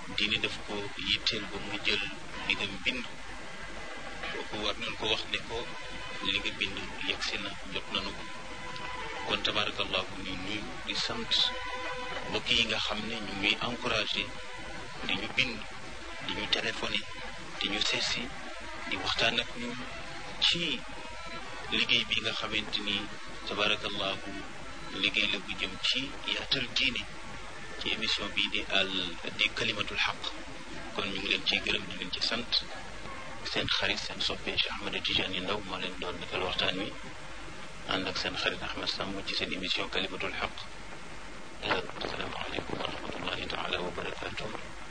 diine daf ko yitteel ba mu jël li nga bind kooku war nañ ko wax ne ko li nga bind yegsi na jot nañu ko kon tabarakallahu ñu nuyu di sant mbokk yi nga xam ne ñu ngi encouragé di ñu bind di ñu téléphoné di ñu seesi di waxtaan ak ñun ci liggéey bi nga xamante ni tabarakallahu liggéey la bu jëm ci yaatal diine ci émission bii di al di kalimatul xaq kon ñu ngi leen ciy gërëm di leen ci sant seen xarit seen soppee Cheikh Ahmed Tidiane Ndaw moo leen doon defal waxtaan wi ànd ak seen xarit Ahmed Samb ci seen émission kalimatul xaq asalaamaaleykum wa rahmatullahi taala wa barakatuh